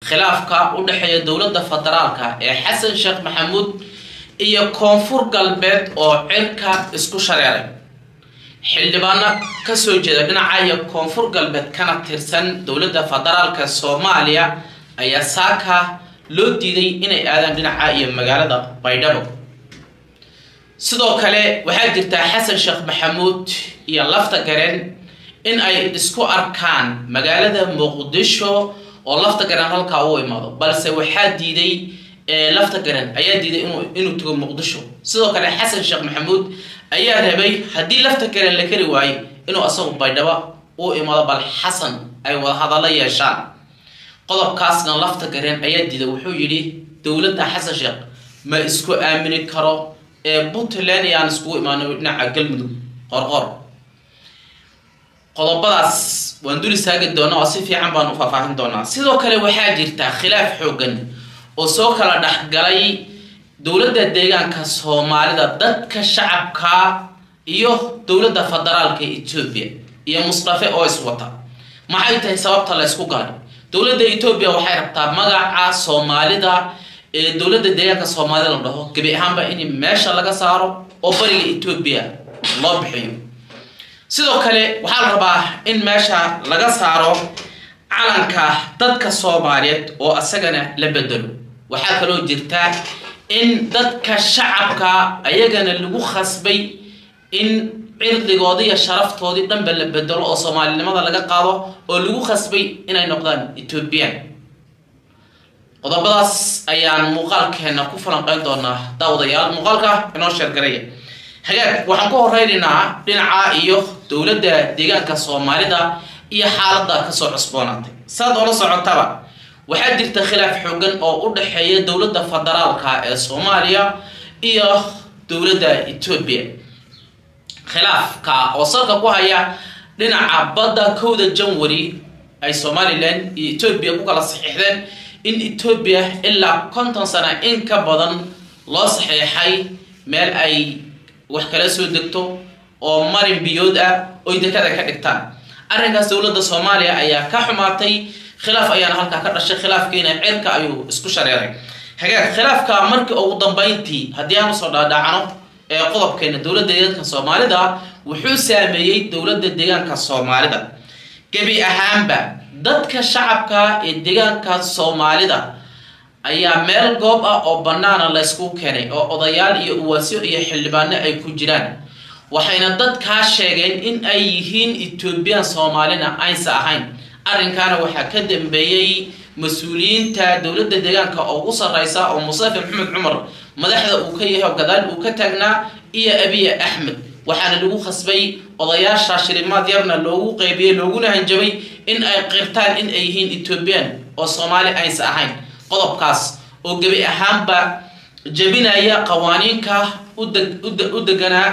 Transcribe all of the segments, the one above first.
khilaafka u dhexeeya dowladda federaalka ee xasan sheekh maxamuud iyo koonfur galbeed oo cirka isku shareeray xildhibaano kasoo jeeda dhinaca iyo koonfur galbeed kana tirsan dowladda federaalka soomaaliya ayaa saaka loo diiday inay aadaan dhinaca iyo magaalada baydhabo sidoo kale waxaa jirtaa xasan sheekh maxamuud iyo lafta gareen in ay isku arkaan magaalada muqdisho oo lafta garen halkaa u imaado balse waxaa diiday lafta garen ayaa diiday inuu tago muqdisho sidoo kale xasan sheekh maxamuud ayaa rabay haddii lafta garen la kari waayo inuu asagu baydhabo u imaado bal xasan ay wada hadallo yeeshaan qodobkaasna lafta garen ayaa diiday wuxuu yidhi dowladda xasan sheekh ma isku aamini karo ee puntland ayaan iskugu imaano dhinaca galmudug qorqor qodobadaas waan dul istaagi doonaa oo si fiican baan u faahfaahin doonaa sidoo kale waxaa jirta khilaaf xoogan oo soo kala dhexgalay dowladda deegaanka soomaalida dadka shacabka iyo dowladda federaalka etoobiya iyo musdafe oo iswata maxay tahay sababta la ysku galay dowladda etoobiya waxay rabtaa magaca soomaalida ee dowladda deegaanka soomaalida la dhaho gebi ahaanba in meesha laga saaro oo bariga etoobiya loo bixiyo sidoo kale waxaa la rabaa in meesha laga saaro calanka dadka soomaaliyeed oo asagana la bedelo waxaa kaloo jirta in dadka shacabka ayagana lagu khasbay in cirdigoodii iyo sharaftoodii dhanba la bedelo oo soomaalinimada laga qaado oo lagu khasbay inay noqdaan ethoobiyan qodobadaas ayaan muuqaalkeena ku falanqeyn doonaa daawadayaal muuqaalka inoo sheergaraya hagaag waxaan ku horeynaynaa dhinaca iyo dowladda deegaanka soomaalida iyo xaaladda kasoo cusboonaatay saad oola socotaba waxaa jirta khilaaf xoogan oo u dhexeeya dowladda federaalka ee soomaaliya iyo dowladda etoobiya khilaafka oo salka ku haya dhinaca badda kowda janwari ay somalilan iyo etoobiya ku kala saxiixdeen in etoobiya ilaa konton sano in ka badan loo saxiixay meel ay wax kala soo degto oo marin biyood ah oy dekada ka dhigtaan arrinkaas dowladda soomaaliya ayaa ka xumaatay khilaaf ayaana halkaa ka dhashay khilaafkiina cirka ayuu isku shareeray hagaag khilaafka markii ugu dambeyntii haddii aan usoo dhaadhacno ee qodobkeena dowladda deegaanka soomaalida wuxuu saameeyey dowladda deegaanka soomaalida gebi ahaanba dadka shacabka ee deegaanka soomaalida ayaa meel goob ah oo bannaana laysku keenay oo odayaal iyo uwaasyo iyo xildhibaano ay ku jiraan waxayna dadkaa sheegeen in ay yihiin etoobiyan soomaalina aysa ahayn arrinkaana waxaa ka dambeeyey mas-uuliyiinta dowladda deegaanka oo ugu sarreysa oo mustafa maxamed cumar madaxda uu ka yahay oo gadaal uu ka taagnaa iyo abiya axmed waxaana lagu khasbay odayaasha shilimaad yarna loogu qeybiyey looguna hanjabay in ay qirtaan in ay yihiin etoobiyan oo soomaali aysa ahayn qodobkaas oo gebi ahaanba jebinaya qawaaniinka u deganaa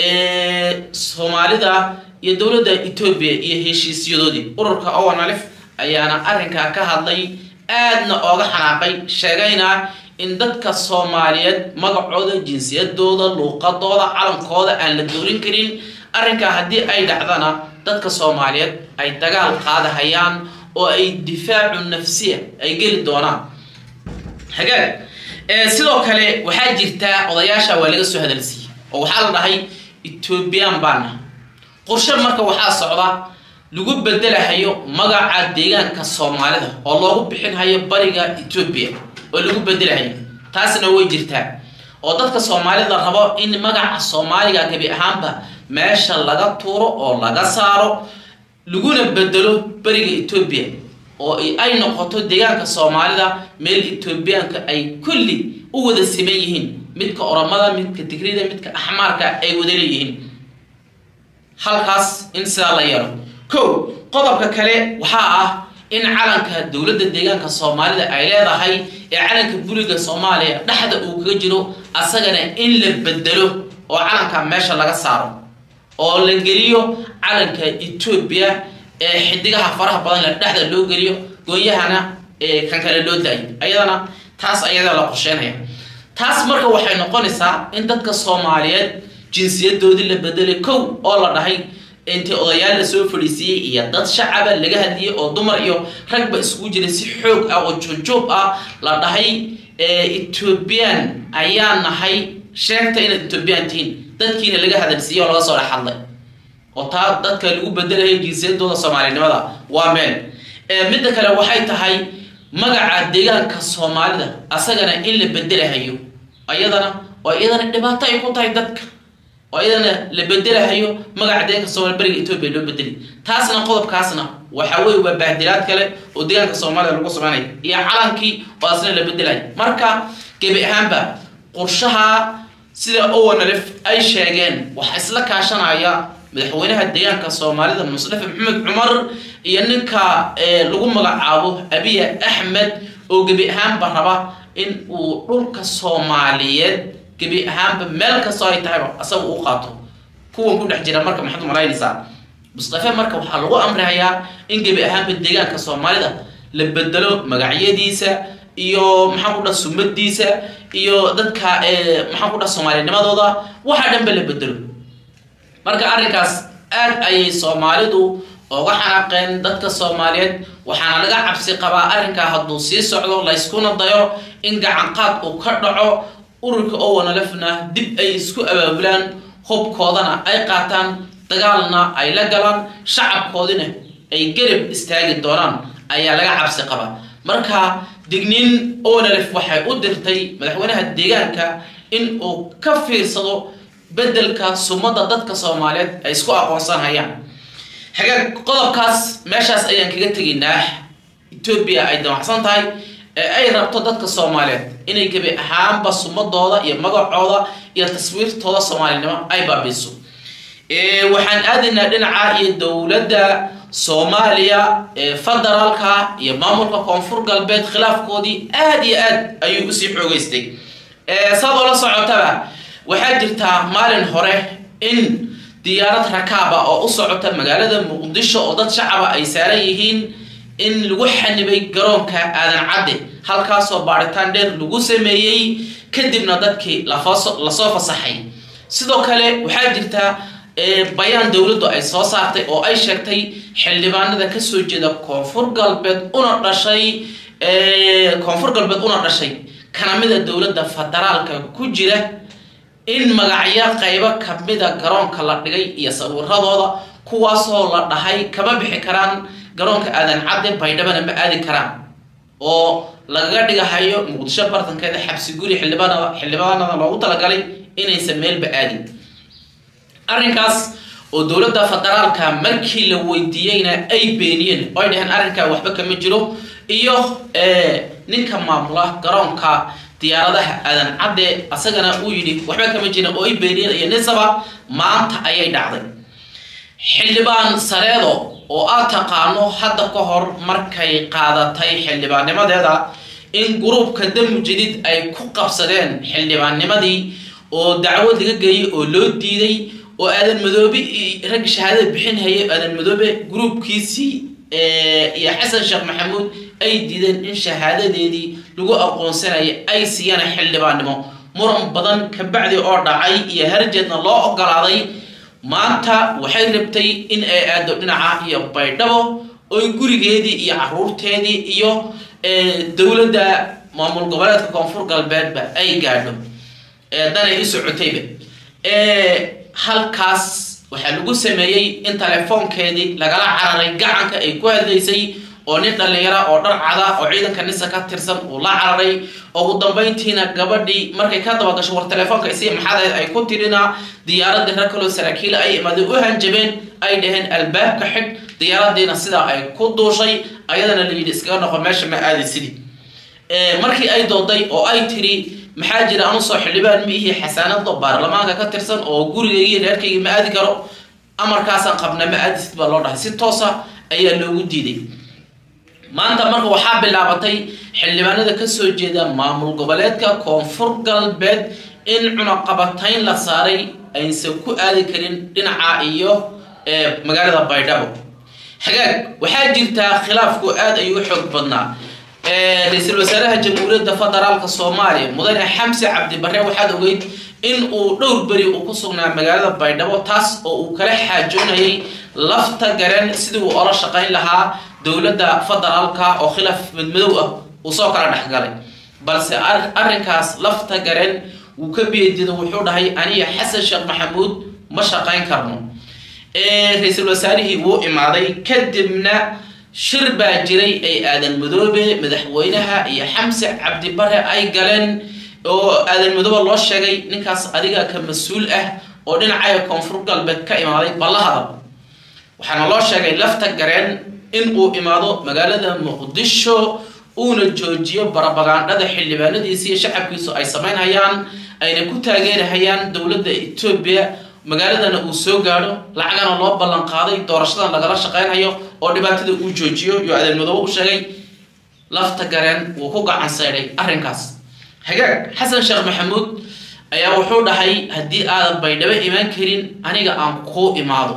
ee soomaalida iyo dowladda etoobiya iyo heshiisyadoodii ururka owen alif ayaana arrinkaa ka hadlay aadna ooga xanaaqay sheegayna in dadka soomaaliyeed magacooda jinsiyadooda luuqadooda calankooda aan la doorin karin arrinkaa haddii ay dhacdana dadka soomaaliyeed ay dagaal qaadahayaan oo ay difaacu nafsiya ay geli doonaan hagaag sidoo kale waxaa jirtaa odayaasha waa laga soo hadalsiiyey oo waxaa la dhahay ethoobiyan baana qorshe marka waxaa socda lagu bedelahayo magaca deegaanka soomaalida oo loogu bixinhayo bariga etoobiya oo lagu bedelahayo taasna way jirtaa oo dadka soomaalida rabo in magaca soomaaliga gebi ahaanba meesha laga tuuro oo laga saaro laguna bedelo beriga etoobiya oo ay noqoto deegaanka soomaalida meel etoobiyaanka ay kulli u wada siman yihiin midka oromada midka digrida midka axmaarka ay wada leeyihiin halkaas in sidaa la yeelo kow qodobka kale waxaa ah in calanka dowladda deegaanka soomaalida ay leedahay ee calanka buliga soomaaliya dhexda uu kaga jiro asagana in la bedelo oo calanka meesha laga saaro oo la geliyo calanka etoobiya ee xidigaha faraha badan le dhexda loo geliyo goonyahana kan kale loo daayo ayadana taas ayada la qorsheynaya taas marka waxay noqonaysaa in dadka soomaaliyeed jinsiyadoodii la bedelay kow oo la dhahay intii odayaal la soo fadhiisiiyey iyo dad shacaba laga hadliyey oo dumar iyo ragba isugu jiray si xoog ah oo joogjoog ah la dhahay ethoobiyan ayaa nahay sheegta inaad ethoobiyan tihiin dadkiina laga hadalsiiyey oo laga soo dhex hadlay oo taa dadka lagu bedelayo jinsiyadooda soomaalinimada waa meel midda kale waxay tahay magaca deegaanka soomaalida asagana in la bedelahayo ayadana oo iyadana dhibaato ay ku tahay dadka oo iyadana la bedelahayo magaca deegaanka soomaliya beriga etoobiya loo bedeli taasna qodobkaasna waxa weye waa bahdilaad kale oo deegaanka soomaalida lagu sameynaya iyo calankii oo asna la bedelayo marka gebi ahaanba qorshaha sida owanalef ay sheegeen waxaa isla kaashanaya madaxweynaha deegaanka soomaalida musdafe maxamed cumar iyo ninka lagu magacaabo abiya axmed oo gebi ahaanba raba in uu dhulka soomaaliyeed gebi ahaanba meel kastoo ay tahayba asaga uu qaato kuwan ku dhex jira marka maxaad malaynaysaa mustafe marka waxaa lagu amrahayaa in gebi ahaanba deegaanka soomaalida la bedelo magacyadiisa iyo maxaan ku dhaha sumadiisa iyo dadka maxaan ku dhaha soomaalinimadooda waxa dhanba la bedelo marka arrinkaas aad ayay soomaalidu uga xanaaqeen dadka soomaaliyeed waxaana laga cabsi qabaa arrinkaa hadduu sii socdo layskuna dayo in gacanqaad uu ka dhaco ururka owanalefna dib ay isku abaabulaan hubkoodana ay qaataan dagaalna ay la galaan shacabkoodina ay garab istaagi doonaan ayaa laga cabsi qabaa marka digniin owanalef waxay u dirtay madaxweynaha deegaanka in uu ka fiirsado bedelka sumada dadka soomaaliyeed ay isku aqoonsanhayaan hagaag qodobkaas meeshaas ayaan kaga tegaynaa etoobiya ay damacsan tahay ee ay rabto dadka soomaaliyeed inay gebi ahaanba sumadooda iyo magacooda iyo taswiirtooda soomaalinimo ay baabiiso waxaan aadaynaa dhinaca iyo dowladda soomaaliya federaalka iyo maamulka koonfur galbeed khilaafkoodii aada iyo aad ayuu usii xoogeystay saad oola socotaba waxaa jirtaa maalin hore in diyaarad rakaaba oo u socota magaalada muqdisho oo dad shacaba ay saaran yihiin in lagu xanibay garoonka aadan cadde halkaasoo baaritaan dheer lagu sameeyey kadibna dadkii lasoo fasaxay sidoo kale waxaa jirta bayaan dowladdu ay soo saartay oo ay sheegtay xildhibaanada kasoo jeeda koonfur galbeed una dhashay koonfur galbeed una dhashay kanamida dowladda federaalka ku jira in magacyo qaybo kamida garoonka la dhigay iyo sawiradooda kuwaasoo la dhahay kama bixi karaan garoonka aadan cadde baydhabana ma aadi karaan oo lagaga dhigahayo muqdisho bartankeeda xabsi guri xildhibaanada xildhibaanada loogu talagalay inaysan meelba aadin arrinkaas oo dowladda federaalka markii la weydiiyeyna ay beeniyeen oo ay dhaheen arrinkaa waxba kama jiro iyo ninka maamula garoonka diyaaradaha aadan cadde asagana uu yidhi waxba kama jirin oo ay beeniyeen iyo nisaba maanta ayay dhacday xildhibaan sareedo oo aad taqaano hadda ka hor markay qaadatay xildhibaannimadeeda in gruubka damu jadiid ay ku qabsadeen xildhibaannimadii oo dacwad laga geeyey oo loo diiday oo aadan madoobe rag shahaadada bixin hayay aadan madoobe gruubkiisii iyo xasan sheekh maxamuud ay diideen in shahaadadeedii lagu aqoonsanaya ay siiyaan xildhibaannimo muran badan kabacdi oo dhacay iyo harjeedna loo ogolaaday maanta waxay rabtay in ay aado dhinaca iyo baydhabo oy gurigeedii iyo caruurteedii iyo dowladda maamul goboleedka koonfur galbeedba ay gaadho danay u socotayba halkaas waxaa lagu sameeyey in telefoonkeedii lagala cararay gacanka ay ku hadlaysay oo nin dhallinyara oo dhar cada oo ciidanka nisa ka tirsan uu la cararay oo ugu dambayntiina gabadhii markay ka daba gasho war telefoonka isii maxadeed ay ku tirina diyaaradii rag kaloo saraakiila ay imaadeen u hanjabeen ay dhaheen albaabka xidh diyaaradiina sidaa ay ku duushay ayadana la yidhi iskaga noqo meesha ma aadi sidii markii ay dooday oo ay tiri maxaa jira anu soo xildhibaan ma ihii xasaanado baarlamaanka ka tirsan oo gurigaygii reerkaygi ma aadi karo amarkaasaan qabna ma aadisid baa loo dhahay si toosa ayaa loogu diiday maanta marka waxaa bilaabatay xildhibaanada kasoo jeeda maamul goboleedka koonfur galbeed in cunaqabatayn la saaray aysan ku aadi karin dhinaca iyo magaalada baydhabo hagaag waxaa jirtaa khilaafku aad ayuu xoog badnaa ra-iisul wasaaraha jamhuuriyadda federaalka soomaaliya mudane xamse cabdibare waxaad ogeyd in uu dhowr beri uu ku sugnaa magaalada baydhabo taas oo uu kala xaajoonayay lafta garen sidii uu ola shaqayn lahaa dowladda federaalka oo khilaaf madmadow ah uu soo kala dhexgalay balse arrinkaas lafta garen wuu ka beedido wuxuu dhahay aniga xasan sheekh maxamuud ma shaqayn karno ra-iisul wasaarihii wuu imaaday kadibna shir baa jiray ay aadan madoobe madaxweynaha iyo xamse cabdibare ay galeen oo aadan madoobe loo sheegay ninkaas adiga ka mas-uul ah oo dhinacaya koonfur galbeed ka imaaday ballahada waxaana loo sheegay lafta gareen in uu imaado magaalada muqdisho uuna joojiyo barabagaandhada xildhibaanadiisa iyo shacabkiisu ay samaynhayaan ayna ku taageerahayaan dowladda etoobiya magaaladana uu soo gaadho lacagana loo ballan qaaday doorashadan lagala shaqaynhayo oo dhibaatada uu joojiyo iyo aadan madoobe u sheegay lafta gareen wuu ku gacan saydhay arrinkaas hagaag xasan sheekh maxamuud ayaa wuxuu dhahay haddii aadan baydhabo imaan karin aniga aan kuu imaado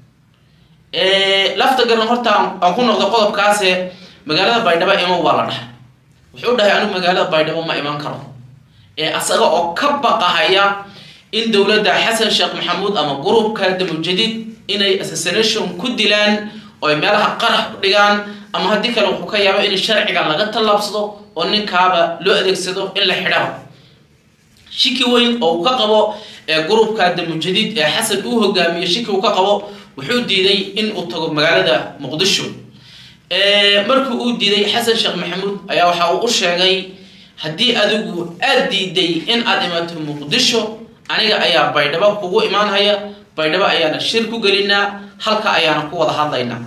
lafta garan horta aan ku noqdo qodobkaase magaalada baydhabo imo waa la dhahay wuxuu dhahay anigu magaalada baydhabo ma iman karo ee asaga oo ka baqahaya in dowladda xasan sheekh maxamuud ama gurubka damujadiid inay assassination ku dilaan oo ay meelaha qarax u dhigaan ama haddii kale wuxuu ka yaabo in sharciga laga tallaabsado oo ninkaaba loo adeegsado in la xidhaba shiki weyn oo uu ka qabo ee gurubka damujadiid ee xasan uu hogaamiyo shiki uu ka qabo wuxuu diiday in uu tago magaalada muqdisho markii uu diiday xasan sheekh maxamuud ayaa waxa uu u sheegay haddii adigu aad diiday in aad imaato muqdisho aniga ayaa baydhabo kugu imaanhaya baydhabo ayaana shir ku gelinaa halka ayaana ku wada hadlaynaa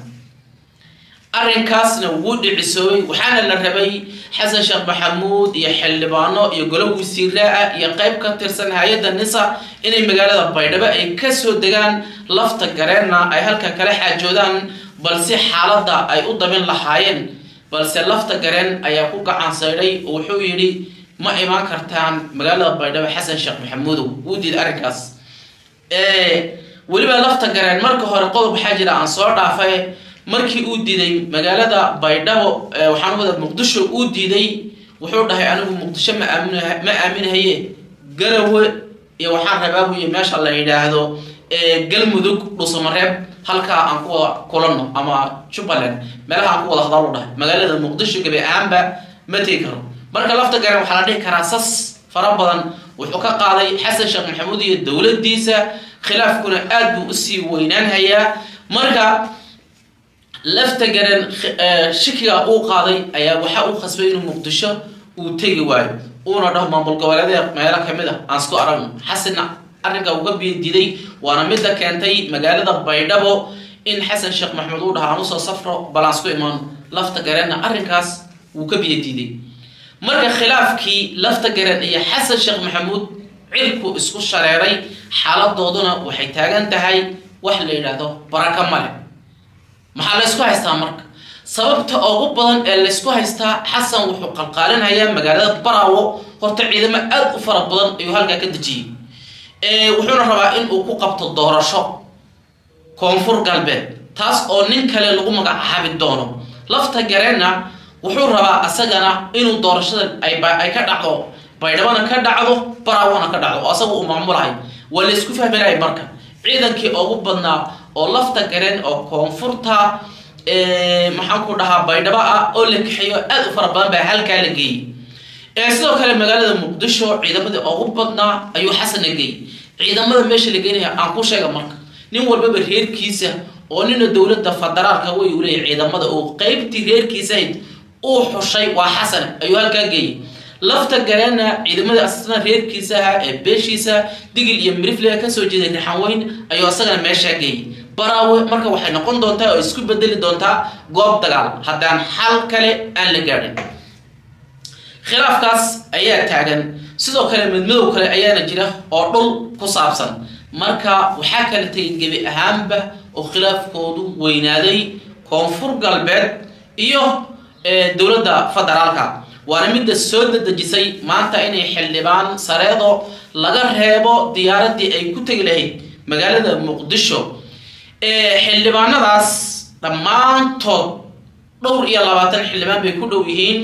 arrinkaasna wuu dhicisoobay waxaana la rabay xasan sheekh maxamuud iyo xildhibaano iyo golo wasiiraa iyo qayb ka tirsan hay-adda nisa inay magaalada baydhabo ay kasoo degaan lafta gareenna ay halka kala xaajoodaan balse xaaladda ay u dabin lahaayeen balse lafta gareen ayaa ku gacan saydhay oo wuxuu yidhi ma imaan kartaan magaalada baydhabo xasan sheekh maxamuudow wuu diiday arrinkaas weliba lafta gareen marka hore qodob waxaa jira aan soo dhaafay markii uu diiday magaalada baydhabo waxaan wada muqdisho uu diiday wuxuu dhahay anigu muqdisho ma aamin ma aaminahaye garawe iyo waxaan rabaa buyo meesha la yidhaahdo galmudug dhusamareeb halkaa aan ku wada kulanno ama jubbaland meelaha aan ku wada hadalo dhahay magaalada muqdisho gabi ahaanba ma tegi karo marka lafta garen waxaa la dhihi karaa sas fara badan wuxuu ka qaaday xasan sheekh maxamuud iyo dowladdiisa khilaafkuna aad buu usii weynaanhayaa marka lafta garen shikiga uu qaaday ayaa waxa uu khasbay inuu muqdisho uu tegi waayo uuna dhaho maamul goboleedee meelo kamid ah aan isku aragno xasanna arrinka uga diiday waana midda keentay magaalada baydhabo in xasan sheekh maxamuud uu dhaha aan usoo safro balaan isku imaano lafta gareenna arrinkaas wuu ka biyo diiday marka khilaafkii lafta garen iyo xasan sheekh maxamuud cirku isku shareeray xaaladooduna waxay taagan tahay wax la yidhaahdo baraka male maxaa laysku haystaa marka sababta ugu badan ee laysku haystaa xasan wuxuu qalqaalinhayaa magaalada baraawo horta ciidamo aad u fara badan ayuu halkaa ka dejiyey wuxuuna rabaa in uu ku qabto doorasho koonfur galbeed taas oo nin kale lagu magacaabi doono lafta gareenna wuxuu rabaa asagana inuu doorashada ay ka dhacdo baydhabana ka dhacdo baraawona ka dhacdo oo asaga uu maamulahay waa laysku fahminaya marka ciidankii ugu badnaa oo lafta gareen oo koonfurta maxaan ku dhahaa baydhabo ah oo la kaxeeyo aad u fara badan baa halkaa la geeyey sidoo kale magaalada muqdisho ciidamadii ugu badnaa ayuu xasanna geeyey ciidamada meesha la geynaya aan ku sheega marka nin walbaba reerkiisa oo nina dowladda federaalka way u leeyahy ciidamada uu qeybtii reerkiisahayd uu xushay waa xasan ayuu halkaa geeyey lafta gareenna ciidamada asna reerkiisa ahaa ee beeshiisa digil iyo mirifle kasoo jeeday rixanweyn ayuu asagana meeshaa geeyey baraawe marka waxay noqon doontaa oo isku bedeli doontaa goob dagaal haddaan xal kale aan la gaadhin khilaafkaas ayaa taagan sidoo kale midmadow kale ayaana jira oo dhul ku saabsan marka waxaa kala tegay gebi ahaanba oo khilaafkoodu weynaaday koonfur galbeed iyo dowladda federaalka waana midda soo dadejisay maanta inay xildhibaan sareedo laga reebo diyaaradii ay ku tegi lahayd magaalada muqdisho xildhibaanadaas dhammaantood dhowr iyo labaatan xildhibaan bay ku dhow yihiin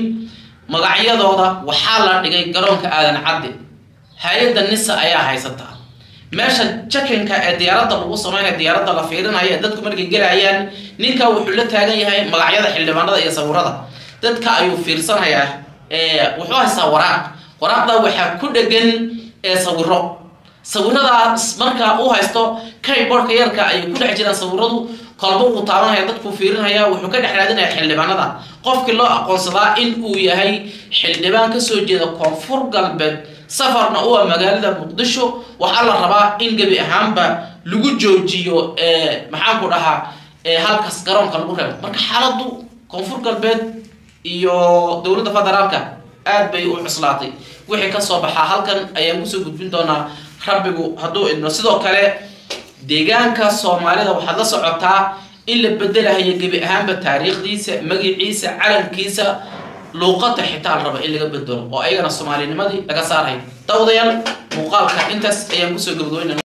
magacyadooda waxaa la dhigay garoonka aadan cadde hay-adda nisa ayaa haysataa meesha jakinka ee diyaaradda lagu sameynaya diyaaradda la fiirinaya ee dadku markay gelayaan ninka wuxuu la taagan yahay magacyada xildhibaanada iyo sawirada dadka ayuu fiirsanayaa wuxuu haystaa waraaq waraaqda waxaa ku dhegan sawiro sawiradaas marka uu haysto kayboardka yarka ayay ku dhex jiraan sawiradu kolba uu taabanaya dadkuu fiirinaya wuxuu ka dhex raadinaya xildhibaanada qofkii loo aqoonsadaa in uu yahay xildhibaan kasoo jeeda koonfur galbeed safarna u ah magaalada muqdisho waxaa la rabaa in gebi ahaanba lagu joojiyo maxaanku dhahaa halkaas garoonka lagu reebo marka xaaladu koonfur galbeed iyo dowladda federaalka aad bay u cuslaatay wixii kasoo baxaa halkan ayaan kusoo gudbin doonaa rabbigu hadduu idno sidoo kale deegaanka soomaalida waxaad la socotaa in la bedelahayo gebi ahaanba taariikhdiisa magiciisa calankiisa luuqada xitaa la raba in laga bedelo oo ayagana soomaalinimadii laga saarayo dawdayaal muuqaalka intaas ayaan kusoo gabagabeynana